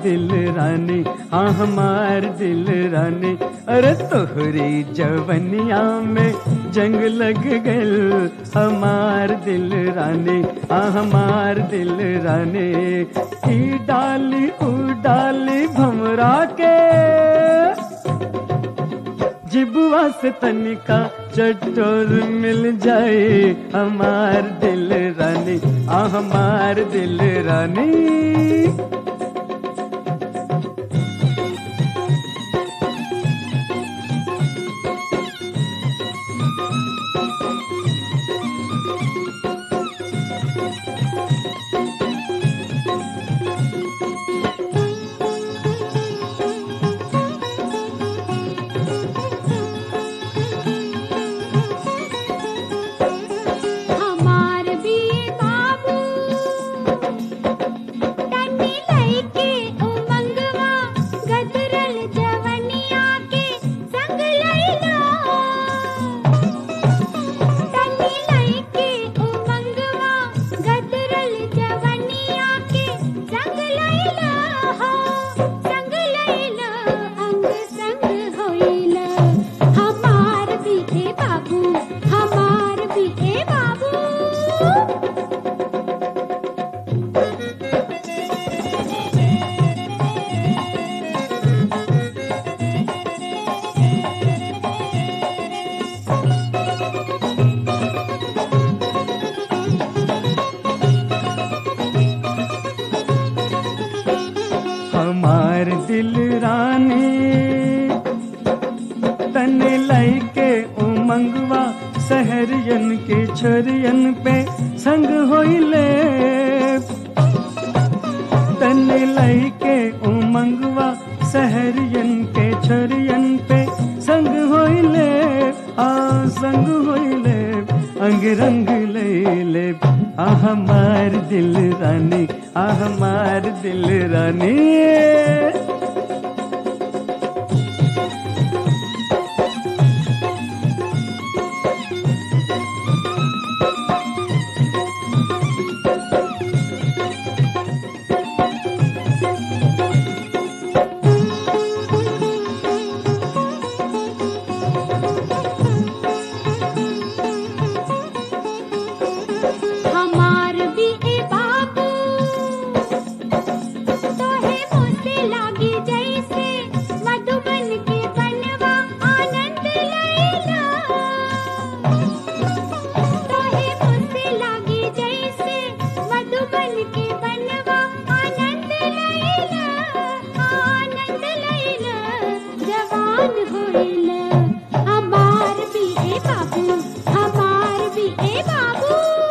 दिल रानी हाँ हमार दिल रानी अरे तोहरी जवनिया में जंग लग गल हमार दिल रानी हाँ हमार दिल रानी ई डाली ऊ डाली भमरा के जिबुआ से तनिका चटोर मिल जाए हमार दिल रानी आ हमार दिल रानी हमार भी बाबू तन्नी लइके उमंगवा गदरल जवनिया के संग लइला तन्नी लइके उमंगवा गदरल जवनिया के संग लइला हो संग लइला अंग संग होइला हमार भी ए बाबू हमार भी ए बाबू हमार दिल रानी तन लइके उमंगवा सहरियन के छोरियन पे संग होइले तन लइके उमंगवा सहरियन के छोरियन पे संग होइले आ संग होइले अंग रंग लैले आ हमार दिल रानी आ हमार दिल रानी हमार भी ए बाबू तोहे मुझसे लागी जैसे मधुबन के बनवा आनंद लैला तोहे मुझसे लागी जैसे मधुबन के बनवा आनंद लैला आनंद लैला जवान होइला हमार भी ए बाबू हमार भी ए बाबू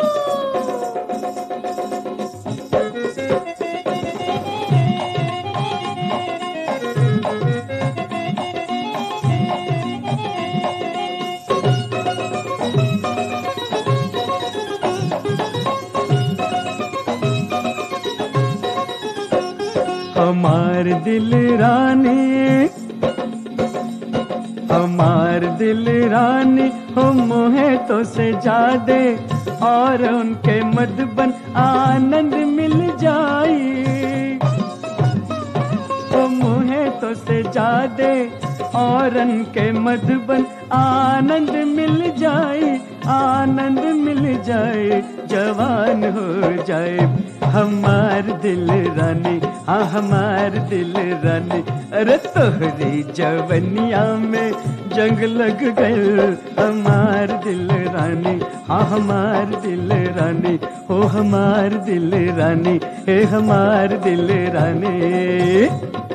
हमार दिल रानी हमार दिल रानी हो मोहे तो से जादे और उनके मधुबन आनंद मिल जाई ओ मुहे तो से जादे औरन के मधुबन आनंद मिल जाए आनंद मिल जाए जवान हो जाए हमार दिल रानी हाँ हमार दिल रानी अरे तोहरी जवनिया में जंग लग गए हमार दिल रानी हाँ हमार दिल रानी हो हमार दिल रानी हे हमार दिल रानी